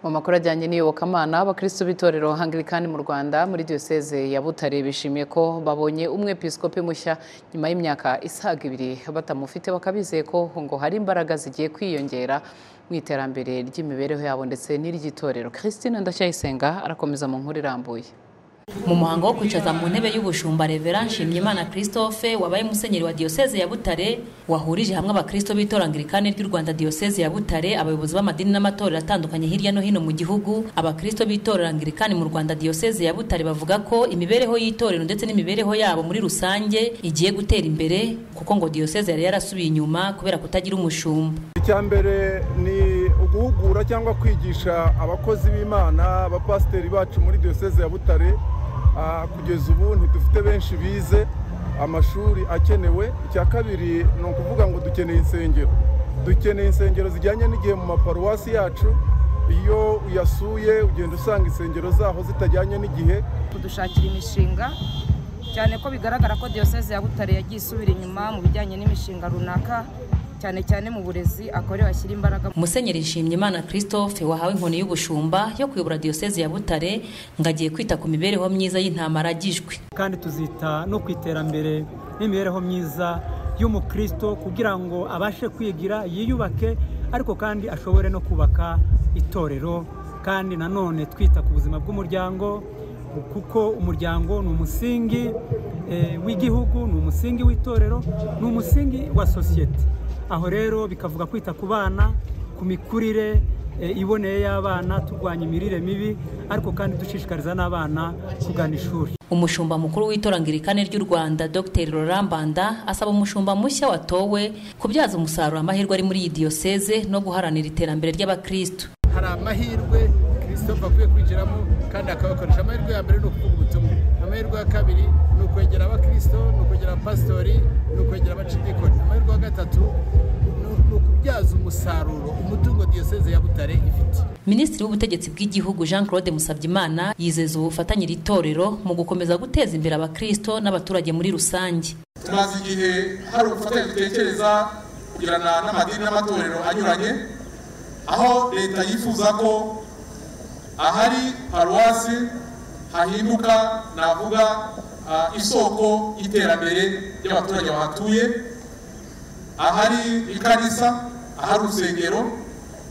mu makuru ajyanye n'iyobokamana abakristo b'itorero hangirikani mu rwanda muri diyoseze ya butare bishimiye ko babonye umwepiskopi mushya nyuma y'imyaka isaga ibiri batamufite bakabizeye ko ngo hari imbaraga zigiye kwiyongera mu iterambere ry'imibereho yabo ndetse n'iry'itorero christine ndacyayisenga arakomeza mu nkuru irambuye mu muhango wo kwicaza mu ntebe y'ubushumba revera nshimyimana christophe wabaye musenyeri wa diyoseze ya butare wahurije hamwe abakristo b'itorangirikani ry'u rwanda diyoseze ya butare abayobozi b'amadini n'amatorero atandukanye hirya no hino mu gihugu abakristo b'itorangirikani mu rwanda diyoseze ya butare bavuga ko imibereho y'itorero ndetse n'imibereho yabo muri rusange igiye gutera imbere kuko ngo diyoseze yari yarasubiye inyuma kubera kutagira umushumba icya mbere ni uguhugura cyangwa kwigisha abakozi b'imana abapasiteri bacu muri diyoseze ya butare kugeza ubu ntidufite benshi bize amashuri akenewe icya kabiri ni ukuvuga ngo dukeneye insengero dukeneye insengero zijyanye n'igihe mu maparuwasi yacu iyo uyasuye ugenda usanga insengero zaho zitajyanye n'igihe kudushakira imishinga cyane ko bigaragara ko diyoseze ya butare yagiye isubira inyuma mu bijyanye n'imishinga runaka cyane cyane mu burezi akorewe ashyira imbaraga musenyeri nshimyimana christophe wahawe inkoni y'ubushumba yo kuyobora diyoseze ya butare ngo agiye kwita ku mibereho myiza y'intama aragijwe kandi tuzita no ku iterambere n'imibereho myiza y'umukristo kugira ngo abashe kwigira yiyubake ariko kandi ashobore no kubaka itorero kandi nanone twita ku buzima bw'umuryango kuko umuryango ni umusingi w'igihugu ni umusingi w'itorero ni umusingi wa sosiyete aho rero bikavuga kwita ku bana ku mikurire iboneye y'abana turwanya imirire mibi ariko kandi dushishikariza n'abana kugana ishuri umushumba mukuru w'itorangirikane ry'u rwanda dr rorambanda asaba umushumba mushya watowe kubyaza umusaruro amahirwe ari muri iyi diyoseze no guharanira iterambere ry'abakristo hari amahirwe christophe akwiye kwinjiramo kandi akabakoresha amahirwe ya mbere ni ukuvuga ubutumwa amahirwe ya kabiri ni ukwegera abakristo ni ukwegera abapasitori ni ukwegera abacikikoni amahirwe ya gatatu ni ukubyaza umusaruro umutungo diyoseze ya butare ifite minisitiri w'ubutegetsi bw'igihugu jean claude musabyimana yizeza ubufatanye iri torero mu gukomeza guteza imbere abakristo n'abaturage muri rusange tumaze igihe hari ubufatanye dutekereza kugirana n'amadini n'amatorero anyuranye aho leta yifuza ko ahari paruwasi hahinduka navuga isoko y'iterambere ry'abaturage bahatuye ahari ikanisa ahari urusengero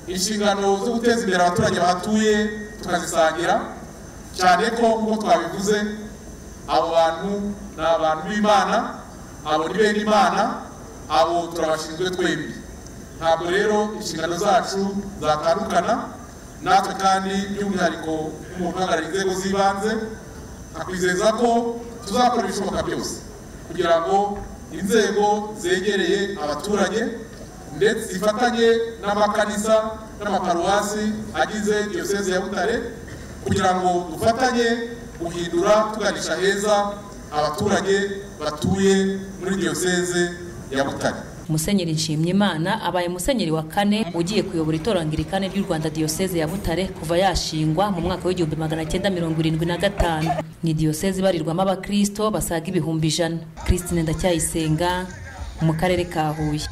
inshingano zo guteza imbere abaturage bahatuye tukazisangira cyane ko nk'uko twabivuze abo bantu ni abantu b'imana abo ni bene imana abo turabashinzwe twembi ntabwo rero inshingano zacu zatandukana natwe kandi by'umwihariko nk'umuntu uhagarariye inzego z'ibanze akwizeza ko tuzakora ibishoboka byose kugira ngo inzego zegereye abaturage ndetse zifatanye n'amakanisa n'amaparuwasi agize diyoseze ya butare kugira ngo dufatanye guhindura tuganisha heza abaturage batuye muri diyoseze ya butare musenyeri nshimyimana abaye musenyeri wa kane ugiye kuyobora itorangirikane ry'u rwanda diyoseze ya butare kuva yashingwa mu mwaka w'igihumbi magana cyenda mirongo irindwi na gatanu ni diyoseze ibarirwamo abakristo basaga ibihumbi ijana christine ndacyayisenga mu karere ka huye